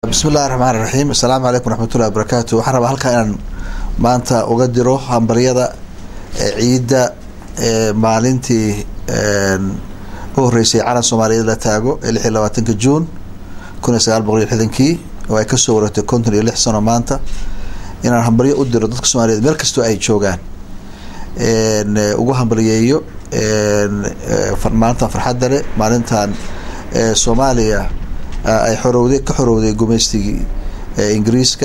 bismillahi raxmaan raxiim assalaamu calaykum raxmatullahi wabarakaatu waxaan rabaa halkaa inaan maanta uga diro hambaryada ciidda maalintii u horeysay calan soomaaliyeed la taago ee lix iyo labaatanka juun kun iyo sagaal boqol iyo lixdankii oo ay kasoo wareegtay konton iyo lix sano maanta inaan hambaryo u diro dadka soomaaliyeed meel kastoo ay joogaan ugu hambalyeeyo maalintan farxadda leh maalintan soomaaliya ay xorowday ka xorowday gumeystigii ingiriiska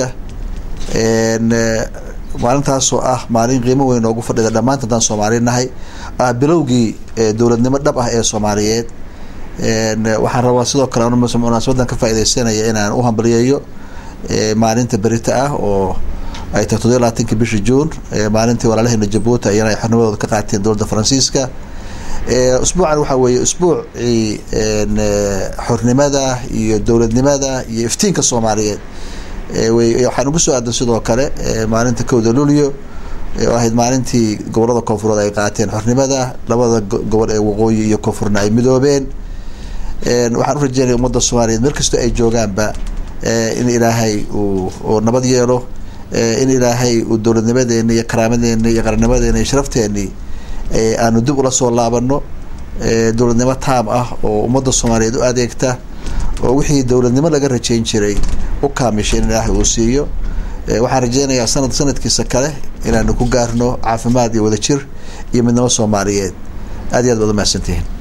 maalintaasoo ah maalin qiimo weyn noogu fadhida dhammaanta haddaan soomaali nahay ah bilowgii dowladnimo dhab ah ee soomaaliyeed waxaan rabaa sidoo kale munaasabadan ka faaideysanaya inaan u hambalyeeyo maalinta berita ah oo ay tahay toddobiy labaatanki bisha juun maalintii walaalaheena jabuuti ayana ay xornimadooda ka qaateen dowladda faransiiska usbuucan waxaa weeye usbuucii xornimada iyo dowladnimada iyo iftiinka soomaaliyeed waxaan ugu soo aadan sidoo kale maalinta kowda luulyo oo ahayd maalintii gobolada koonfureed ay qaateen xornimada labada gobol ee waqooyi iyo koonfurna ay midoobeen waxaan u rajeynaya ummadda soomaaliyeed meel kastoo ay joogaanba in ilaahay uu nabad yeelo in ilaahay uu dowladnimadeeni iyo karaamadeeni iyo qarannimadeeni iyo sharafteeni aanu dib ula soo laabano dowladnimo taam ah oo ummadda soomaaliyeed u adeegta oo wixii dowladnimo laga rajeyn jiray u kaamishay in ilaahay uu siiyo waxaan rajeynayaa sanad sanadkiisa kale inaanu ku gaarno caafimaad iyo wadajir iyo midnimo soomaaliyeed aad iyo aad baad umahadsantihiin